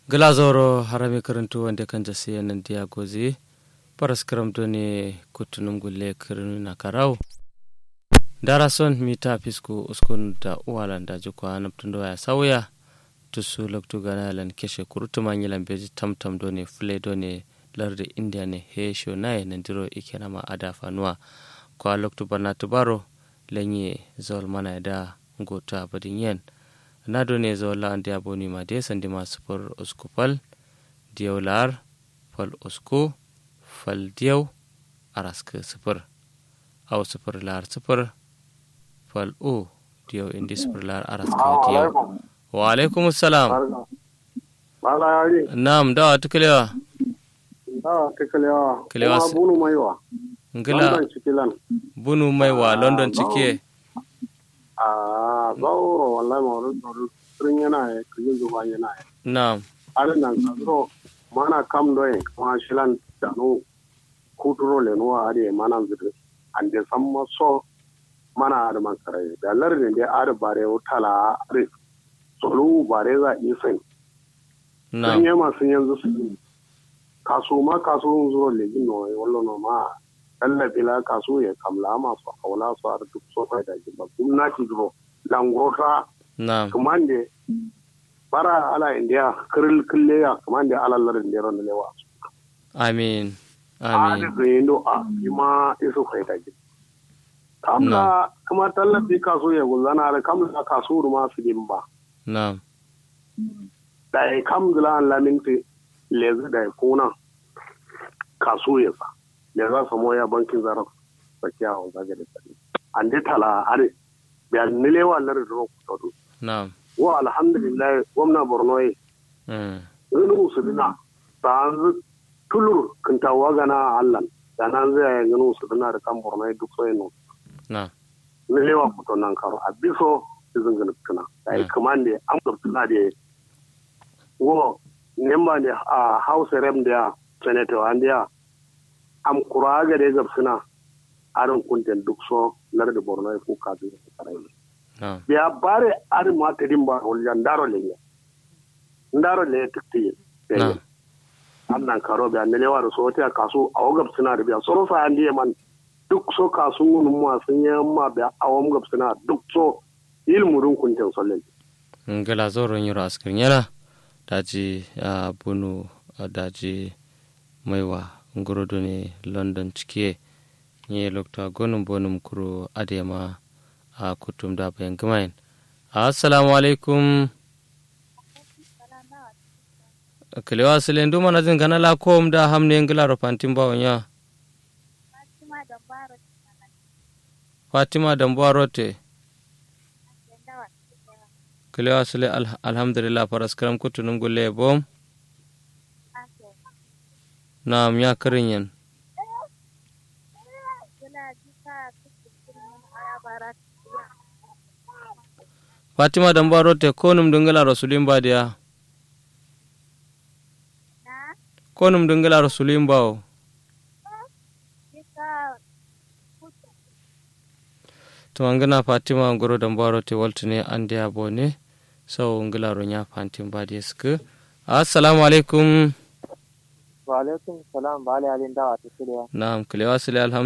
glazoro harami karantu wanda kan jasi yanan diya gozi paras karam doni kutunum gulle kirinu na karau dara son mita fisku uskun da uwalan da jikwa naptundo ya sauya tusu loktu gana lan keshe kurutu manyilan beji tamtam doni fule doni lardi india ne he sho naye nandiro ikenama ada fanuwa kwa loktu barna tubaro lenye zol mana da ngota badin yen na done zola ande aboni ma de sandi ma sufur usku fal diyaw lar fal usku fal diyaw arask sufur aw sufur lar sufur fal u diyaw indi sufur lar arask diyaw wa alaikum assalam bala yari nam da tuklewa da tuklewa Kelewa kuma se- bunu maiwa ngila London cikilan bunu mai wa london Ah, cike a zauro wallahi ma wani tsoro turin yana ya kujin zuba yana ya nam arin nan tsoro mana kam doye kuma shilan dano kuturo le nuwa ari mana zidu an de san maso mana da man sarai da lardin da ari bare tala ari tsoro bare za isin sun nam yi masu yanzu su yi kaso ma kaso yin zuwa legin no wallo no ma tallafi la kaso ya kamla masu haula su har duk so kai da ji ba gwamnati duro langurota nam kamande bara ala india kiril kille ya kamande ala larin da ron lewa amin a amin da yindo a ima isu kai da ji kamla kuma tallafi kaso ya gulzana da kamla kaso ma su din ba nam da ya kam zula an laminti lezi da ya kuna kasu ya sa da za su moya bankin zarar tsakiya a zage da tsari an dai tala are da nilewa lar da roku todo nam wa alhamdulillah gwamna borno ye mm. zunu su dina ta an tulur kintawa gana allan da nan zai yi ganu su dina da kan borno ye duk sai no nam nilewa fito nan karo a biso izin gani tuna da ya Mm. kamande an tuna da wo nemba ne a house rem da senator an da am kuraga da gab suna arin kunten duk so lar da borno ko ka bi karai nam biya bare arin ma tedin ba wal ndaro le ne ndaro le tikti nam annan karo biya ne lewa da so ta kasu a gab suna da biya soro sa an da man duk so kasu mun ma sun yi ma biya a wam gab suna duk so ilmurin kunten solle ngala zoron yoro askar nyala daji a bunu a daji maiwa ngorodo ne london cike nye lokta gonum bonum kuro adema a kutum da bayan gamayin assalamu alaikum kalewa silen duma na jin gana la kom da hamne ngila ro pantin bawon ya fatima dambuwa rote kalewa sile al- alhamdulillah paraskaram kutunum gulle bom nam ya karin yan fatima dambuwa rote konum dungala rasulin ba diya konum dungala rasulin bawo to angana fatima ngoro dambuwa rote waltune ande abone sau ngila ro nya fantin ba diya suka assalamu alaikum wa alaikum salam ba ali alin dawa ta shirya nam kalewa sile alhamdulillah